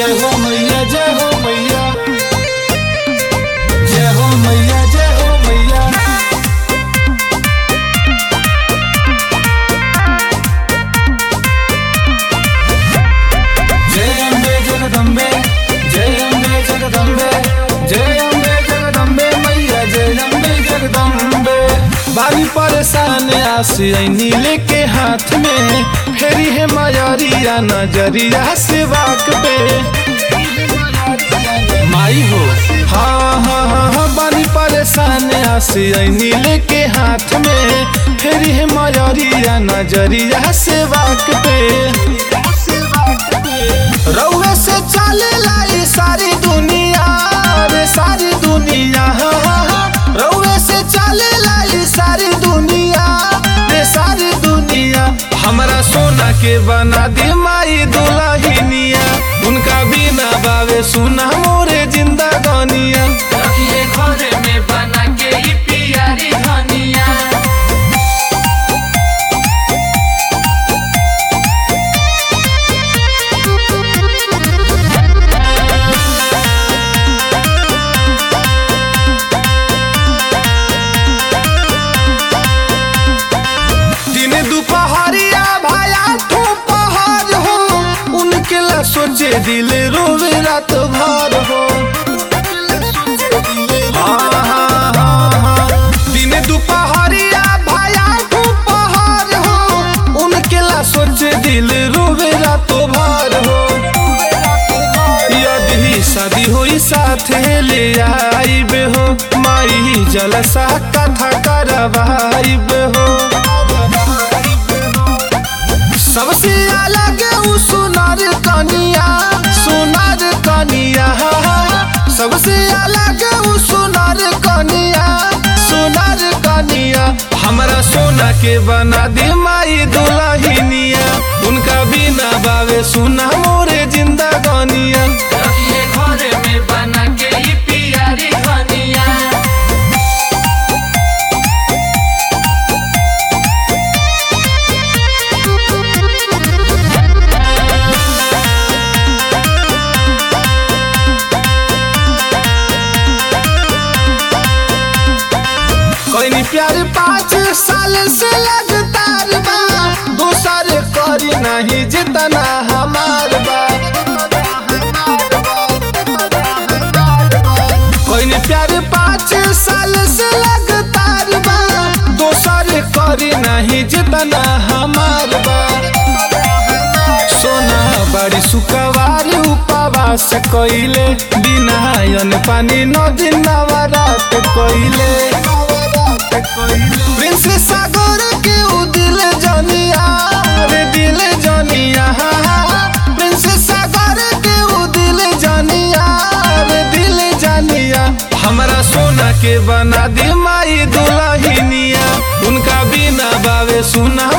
जय हो मैया जय हो मैया जय हो मैया जय हो मैया जय अम्बे जगदम्बे जय अम्बे जगदम्बे जय अम्बे जगदम्बे मैया जय अम्बे जगदम्बे बारी परेशान आसी नीले के हाथ में फेरी है मायारिया नजरिया से वाक पे माई हो हाँ हाँ हाँ हाँ बारी परेशान आसी नीले के हाथ में फेरी है मायारिया नजरिया से वाक पे रउए से चले लाई सारी दुनिया रे सारी दुनिया हाँ, हाँ, हाँ। रउए से चले लाई सारी दुनिया रे सारी दुनिया हमरा सोना के बना दी माई दुल्हनिया उनका बिना बावे सुना मोरे जिंदा गनिया रखिए घरे में बना के ही पियारी धनिया दिन दुपहरिया भाया तू पहाड़ हो उनके ला सोचे दिल रोवे रात भर हो हाँ, हाँ, हाँ, हाँ। दिन दुपहरिया भाया तू पहाड़ हो उनके ला सोचे दिल रोवे रात भर हो यदि शादी होई साथे ले आइब हो माई जलसा कथा करवाइब हो सबसे अलग उ सुनार कनिया सुनार कनिया सबसे अलग उ सुनार कनिया सुनार कनिया हमरा सोना के बना दे माई दुल्हनिया उनका बिना बावे सुना मोरे जिंदा गनिया रखिए घरे में बना के ही पियारी धनिया कोई प्यार पाँच साल से लगातार बा दूसर करी नहीं जितना हमार बा कोई प्यार पाँच साल से लगातार बा दूसर करी नहीं जितना हमार बा सोना बड़ी सुखवार उपवास कइले बिना अन पानी नदी नवरात कइले प्रिंस सागर के उ दिल जनिया रे दिल जनिया प्रिंस सागर के उ दिल जनिया रे दिल जनिया हमरा सोना के बना दे माई दुल्हनिया उनका बिना बावे सुना